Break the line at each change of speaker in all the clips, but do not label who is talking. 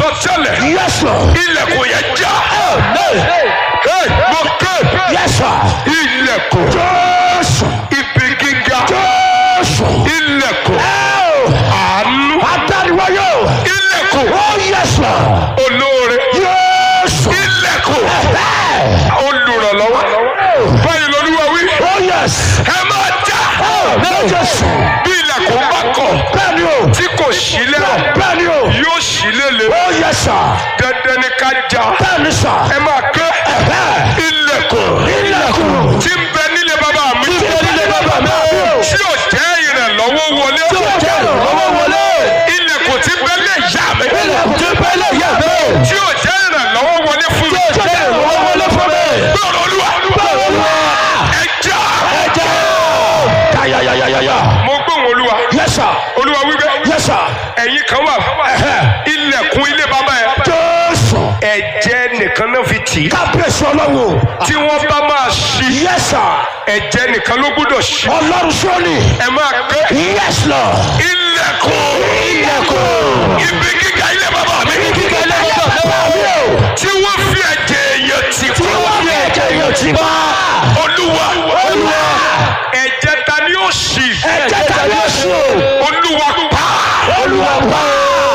sọ tẹ́lẹ̀
Yes, Lord.
ilẹ̀kùn yẹn já
Amen.
Hey, mo ké
Yes, sir.
ilẹ̀kùn
Jésù.
ibi gíga
Jésù.
ilẹ̀kùn
Oh,
àánú
Adániwáyé.
ilẹ̀kùn
Oh, yes, Lord.
olóore
Jésù.
ilẹ̀kùn
Hey.
olùrànlọ́wọ́ báyìí lolúwa wí
Oh, yes.
ẹ máa já
Oh, no, Jésù.
bí ilẹ̀kùn bá kọ̀
Bẹ́ẹ̀ni o.
tí kò sílẹ̀
Bẹ́ẹ̀ni o.
yóò sílẹ̀ lé
Oh, yes, sir.
dandan ni ká já
Bẹ́ẹ̀ni, sir.
ẹ máa ké
Ẹ̀hẹ́.
ilẹ̀kùn
Ilẹ̀kùn.
tí ń bẹ nílé bàbá mi
Tí ń bẹ nílé bàbá mi.
tí ò jẹ́ ìrànlọ́wọ́ wọlé
Tí ò jẹ́ ìrànlọ́wọ́ wọlé.
ilẹ̀kùn tí ń bẹ lé ìyá mi
Ilẹ̀kùn tí bẹ́ẹ̀ lè yẹ mi.
tí ò jẹ́ ìrànlọ́wọ́ wọlé fún mi
Tí ò jẹ́ ìrànlọ́wọ́ wọlé fún mi.
gbọ́dọ̀ olúwa
Olúwa.
ẹ já
Ẹ̀jẹ̀. Yáyáyáyáyá.
mo gbóhùn olúwa
Yes, sir.
olúwa wípé
Yes, sir.
ẹ̀yin kan wà ilẹ̀kùn ilé bàbá yẹn
Jésù.
ẹ̀jẹ̀ nìkan náà fi tì í
Kábíyèsí ọlọ́run.
tí wọ́n bá máa ṣí
Yes, sir.
ẹ̀jẹ̀ nìkan ló gbọ́dọ̀ ṣí
Ọlọ́run sọ́ni.
ẹ máa ké
Yes, Lord.
ilẹ̀kùn
Ilẹ̀kùn.
ibi gíga ilé bàbá mi
Kíkẹ́ lẹ́yìn bàbá mi o.
tí wọ́n fi ẹ̀jẹ̀ èèyàn tì
Tí wọ́n fi ẹ̀jẹ̀ yàn tí wá.
olúwa
Olúwa.
ẹ̀jẹ̀ ta ni ó ṣí
Ẹ̀jẹ̀ tàbí oṣù.
olúwa pa
Olúwa wá.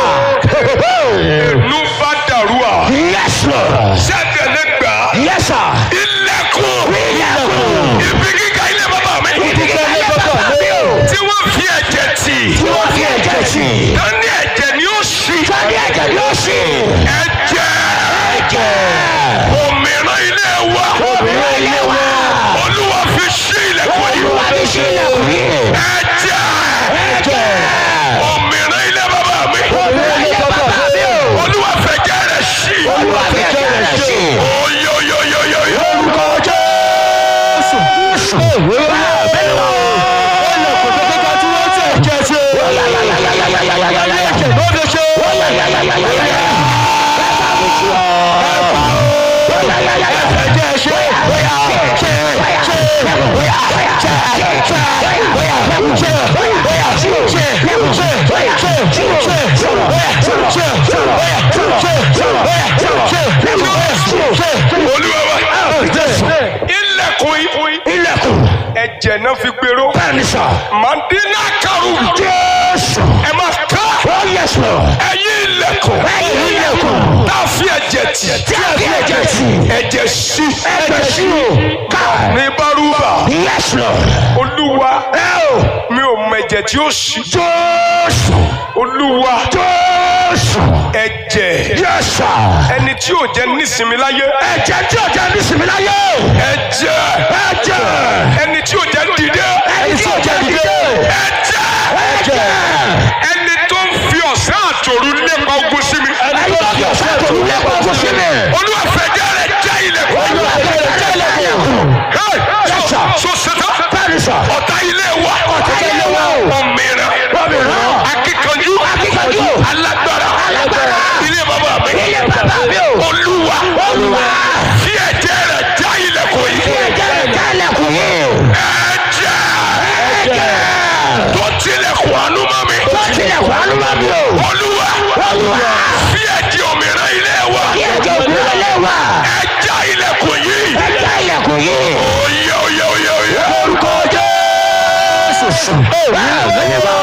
nù bá dàrú à
Yes, Lord.
sẹ́gẹ̀lẹ́ gbà
Yes, sir.
ilẹ̀kùn
Ilẹ̀kùn.
ibi gíga ilé bàbá mi
Kíkẹ́ lẹ́yìn bàbá mi o.
tí wọ́n fi ẹ̀jẹ̀ tì
Tí wọ́n fi ẹ̀jẹ̀ tì.
ta ni ẹ̀jẹ̀ ni ó ṣí
Tàbí ẹ̀jẹ̀ ni ó ṣì.
ẹ̀jẹ̀
Ẹ̀jẹ̀.
òmìnira ilé wa
Obìnrin ilé wa.
olúwa fi ṣí ilẹ̀kùn yìí
Olúwa ní ṣe ilẹ̀kùn yìí.
ẹ̀jẹ̀
Ẹ̀jẹ̀.
òmìnira ilé bàbá mi
Obìnrin ilé bàbá mi o.
olúwa fẹ̀jẹ̀ rẹ̀ ṣí
Olúwa fi ẹ̀jẹ̀ rẹ̀ ṣì.
oyoyoyoyoyo
Orúkọ Jésù. Olúwa bẹ́ẹ̀ lọ. Ilẹ̀kùn tó kíkọ́ tí wọ́n ti ẹ̀jẹ̀ ṣe. Ẹ̀jẹ̀ ló fi ṣe. Ẹ̀jẹ̀ ṣe.
olúwa wa ilẹ̀kùn yìí
Ilẹ̀kùn.
ẹ̀jẹ̀ náà fi gbèrò
Bẹ́ẹ̀ni sọ.
mandina karu
Jésù.
ẹ máa ká
Oh yes Lord.
ẹ̀yin ilẹ̀kùn
Ẹ̀yin ilẹ̀kùn.
tá a fi ẹ̀jẹ̀ tì
Tí a fi ẹ̀jẹ̀ tì.
ẹ̀jẹ̀ sí
Ẹ̀jẹ̀ sí o. Ká.
ní bárúbà
Yes Lord.
olúwa
Ẹ o.
mi ò mọ ẹ̀jẹ̀ tí ó sí
Jésù.
olúwa
Jésù.
ẹ̀jẹ̀
Yes sir.
ẹni tí ò jẹ́ nísinmi láyé
Ẹ̀jẹ̀ tí o jẹ́ nísìmí láyé.
ẹ̀jẹ̀
Ẹ̀jẹ̀.
ẹni tí ò jẹ́ dìde
Ẹni tí o jẹ́ dìde.
ẹ̀jẹ̀
Ẹ̀jẹ̀.
ẹni tó ń fi ọ̀sán àtòru lépa ogun sí mi
Ẹni tó fi ọ̀sán tó wúlé kókó sí mi.
olúwa fẹ̀jẹ̀ rẹ̀ já ilẹ̀kùn
Olúwa kẹ̀lẹ́ jẹ́ ilẹ̀kùn.
Hey,
Yes,
so
sir.
so ṣetán
Bẹ́ẹ̀ni sọ.
ọ̀tá ilé wa
Ọ̀tá ilé wa o.
òmìnira
Òmìnira.
akíkanjú
Akíkanjú.
alágbára
Alágbára.
ilé bàbá mi
Ilé bàbá mi o.
olúwa
Olúwa.
fi ẹ̀jẹ̀ rẹ̀ já ilẹ̀kùn
Kí
yìí
ẹ̀jẹ̀ rẹ̀ jẹ́ ilẹ̀kùn yìí.
ẹ̀jẹ̀
Ẹ̀jẹ̀.
tó tilẹ̀kùn àánú mọ́ mi
Tó tilẹ̀kùn àánú mọ́ mi o.
olúwa
Olúwa.
fi ẹ̀jẹ̀ òmìnira ilé wa
Kí ẹ̀jẹ̀ òmìnira lé wa.
ẹ̀já ilẹ̀kùn yìí
Ẹ̀jẹ̀ ilẹ̀kùn yìí.
oyè oyè oyè oyè
Orúkọ Jésù. Bẹ́ẹ̀ni bá